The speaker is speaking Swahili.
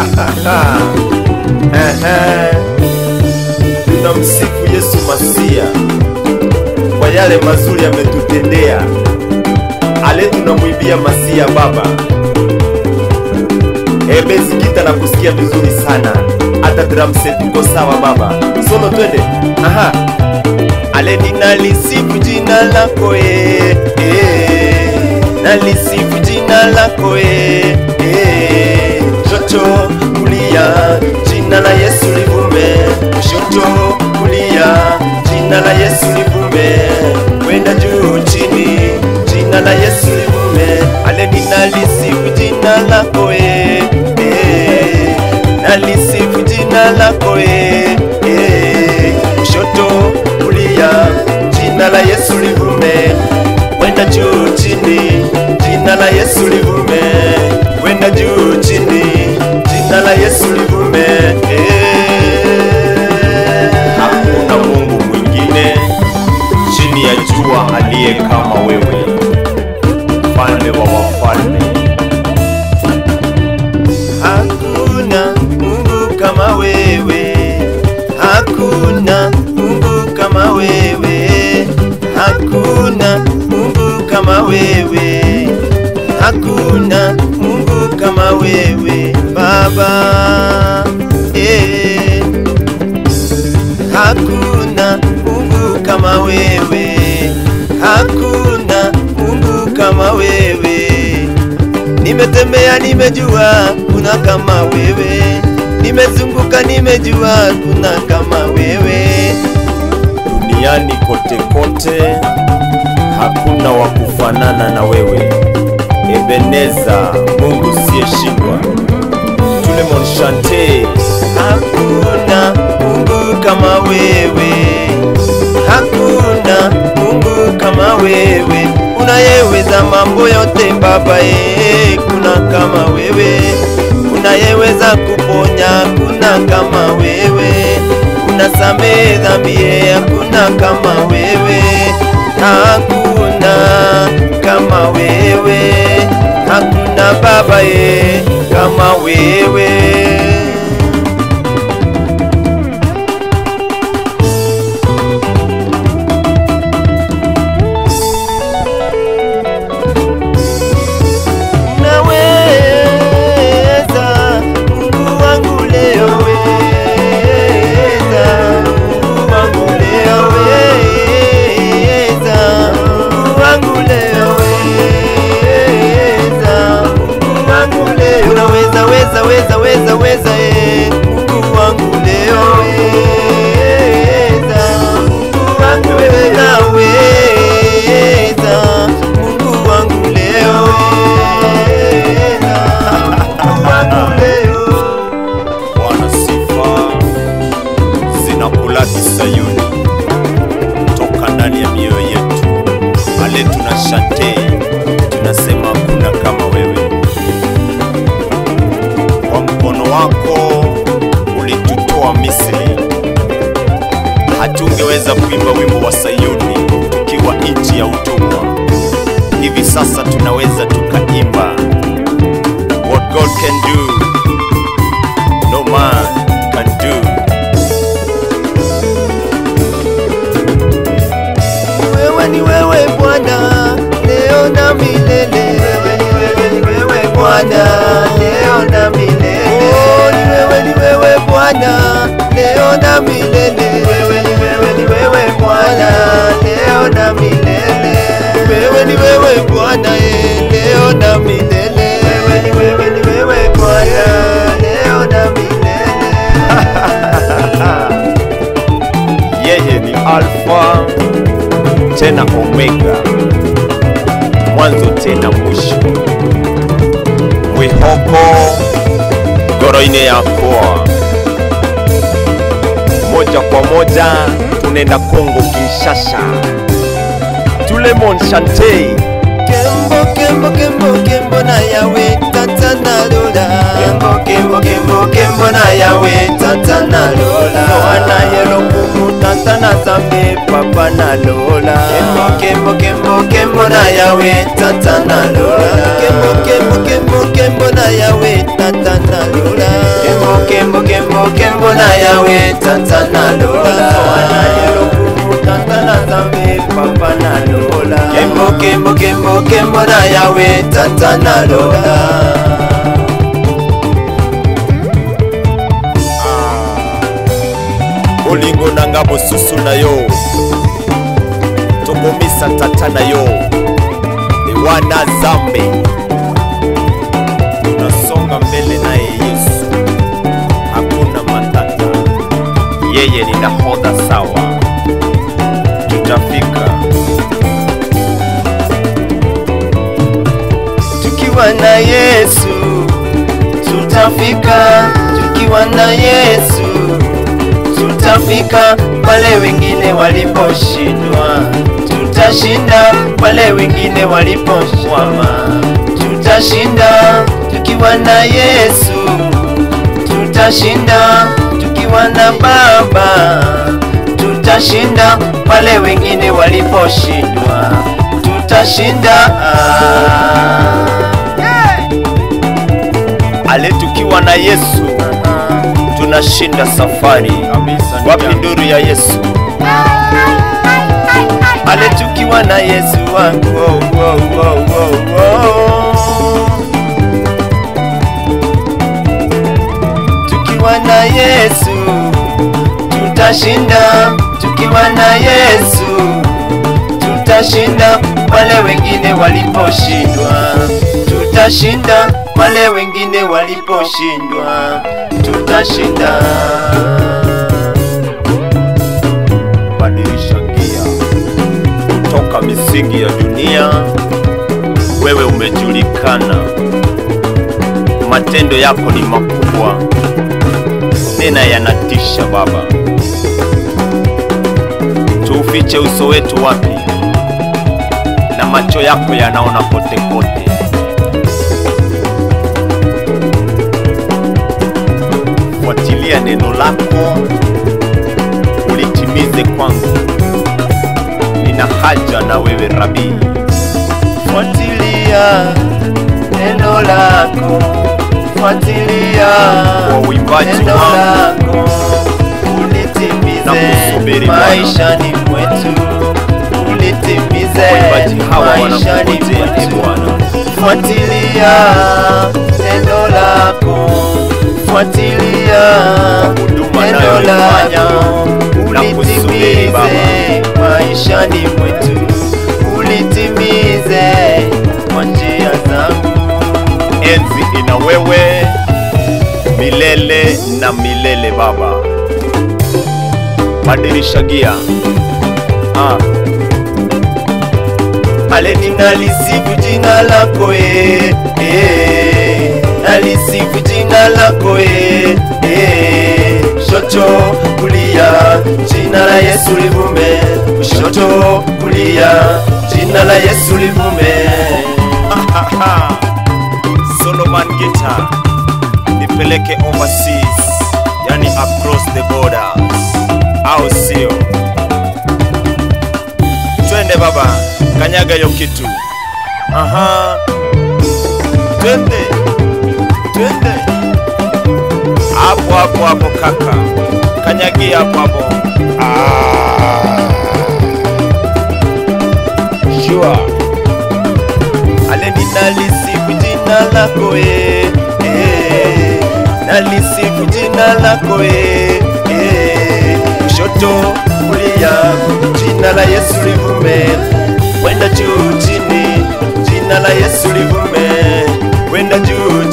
Ehe. Tunamsifu Yesu Masia kwa yale mazuri ametutendea. Ale tunamwimbia Masia Baba. Ebe sikita na kusikia vizuri sana, hata drum set uko sawa baba. Solo twende. Aha. Ale ninalisifu jina lako e, e, nalisifu jina lako e, e, shoto kulia jina la Yesu livume, shoto kulia jina la Yesu livume, kwenda juu chini jina la Yesu livume, ale ninalisifu jina lako e, e, nalisifu jina lako e, e, kushoto kulia jina la Yesu livume, kwenda juu chini jina la Yesu livume, kwenda juu chini jina la Yesu livume eh. Hakuna Mungu mwingine chini ya jua aliye kama wewe, mfalme wa wafalme. Hakuna Mungu kama wewe, hakuna Mungu kama wewe, hakuna Mungu kama wewe, hakuna Mungu kama wewe Baba. Eh. Hakuna Mungu kama wewe, hakuna Mungu kama wewe. Nimetembea nimejua kuna kama wewe, nimezunguka nimejua kuna kama wewe. Duniani kote kote hakuna wa kufanana na wewe. Ebeneza, Mungu siyeshindwa. Tulemon Shante, hakuna Mungu kama wewe, hakuna Mungu kama wewe, unayeweza mambo yote Baba, eh, kuna kama wewe, unayeweza kuponya, kuna kama wewe, unasamehe dhambi, eh, hakuna kama wewe, hakuna kama wewe, hakuna Baba, eh, kama wewe. Naweza, Mungu wangu leo weza, Mungu wangu leo weza, Mungu wangu leo weza, Mungu wangu leo unaweza weza weza weza weza eh, Mungu wangu leo weza, Mungu wangu naweza, Mungu wangu leo weza, Mungu wangu leo Bwana, sifa zinakulaki Sayuni, toka ndani ya mioyo yetu. Ale tuna shante, tunasema hakuna kama wewe. Kwa mkono wako ulitutoa Misri, hatungeweza kuimba wimbo wa Sayuni tukiwa nchi ya utumwa. Hivi sasa tunaweza tukaimba what God can do no man can do. Wewe ni wewe Bwana leo na milele. Wewe ni wewe ni wewe Bwana leo na milele. Oh, ni wewe ni wewe Bwana leo na milele. Wewe ni wewe ni wewe Bwana leo na milele. Wewe ni wewe Bwana eh, leo na milele. Wewe ni wewe ni wewe Bwana leo na milele. Yeye ni Alfa tena Omega, mwanzo tena mwisho. Mwihoko goroine yakoa moja kwa moja tunaenda Kongo Kinshasa. Tulemon Shante Kembo kembo kembo kembo na yawe tata na lola Kembo kembo kembo kembo na yawe tata na lola Wana yelo kumu tata na zambe papa na lola Kembo kembo kembo kembo na yawe tata na lola Kembo kembo kembo kembo na yawe tata na lola tata na lola wanayelo tata na zambe papa na lola kembo kembo kembo kembo na yawe tata na lola bolingo na nga bosusu na yo tobomisa tata na yo ewana zambe tunasonga mbele naye yesu hakuna matata yeye ni nahodha sawa tutafika tukiwa na Yesu tutafika, tukiwa na Yesu tutafika pale wengine waliposhindwa, tutashinda pale wengine walipokwama, tutashinda tukiwa na Yesu, tutashinda tukiwa na Baba, tutashinda pale wengine waliposhindwa, tutashinda ale tukiwa na yesu tunashinda safari wapi nduru ya yesu pale tukiwa na Yesu wangu oh, oh, oh, oh, oh. tukiwa na Yesu tutashinda, tukiwa na Yesu tutashinda pale wengine waliposhindwa, tutashinda pale wengine waliposhindwa, tutashinda. badilisha gia kutoka misingi ya dunia wewe umejulikana matendo yako ni makubwa tena yanatisha baba tuufiche uso wetu wapi na macho yako yanaona kote kote fuatilia neno lako ulitimize kwangu nina haja na wewe rabii Fuatilia neno lako, fuatilia Kwa uimbaji neno wangu. lako, Na ulitimize kusubiri Bwana. maishani mwetu, ulitimize waimbaji hawa maishani wanakungojea e mwetu. bwana Fuatilia neno lako, fuatilia huduma neno nayoifanya lako, na kusubiri ulitimize Baba. maishani mwetu, ulitimize kwa njia zangu. enzi ina wewe milele na milele baba badilisha gia ah. pale ninalisifu jina lako e, e, nalisifu jina lako e, e, shoto kulia jina la Yesu livume, shoto kulia jina la Yesu livume. Solomon Guitar nipeleke overseas, yani across the borders, au sio? Twende baba, kanyaga hiyo kitu. Aha, twende twende hapo hapo hapo kaka, kanyagia hapo hapo. Ah. Sure. ale ninalisifu jina lako e, e, nalisifu jina lako e, e, kushoto kulia jina la Yesu livume, kwenda juu chini jina la Yesu livume, kwenda juu